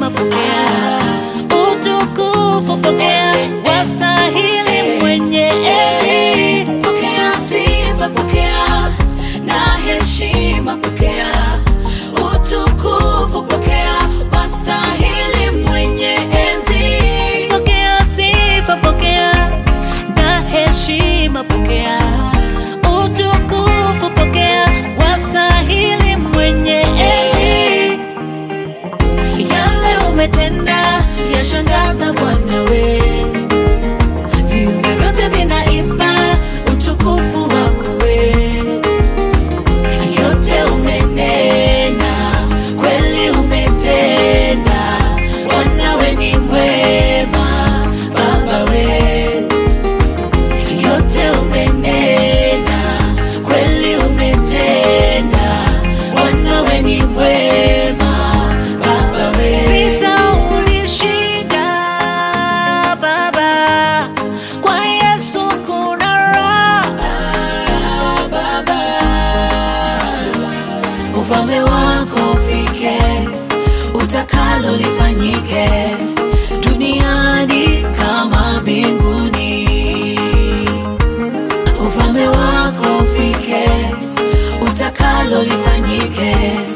heshima pokea, utukufu pokea, wastahili mwenye enzi. Pokea sifa, pokea na heshima, pokea utukufu, pokea wastahili mwenye enzi. Pokea sifa, pokea na heshima, pokea utukufu, pokea, wastahili mwenye enzi. Yale umetenda yashangaza Bwana we, viumbe vyote vinaimba utukufu wako we. Yote umenena, kweli umetenda, Bwana we ni mwema, Baba we. Yote umenena, kweli umetenda, Bwana we ni mwema, Baba we. Vita ulishinda Baba, kwa Yesu kuna raha. ufalme wako ufike, utakalo lifanyike duniani kama mbinguni. Ufalme wako ufike, utakalo lifanyike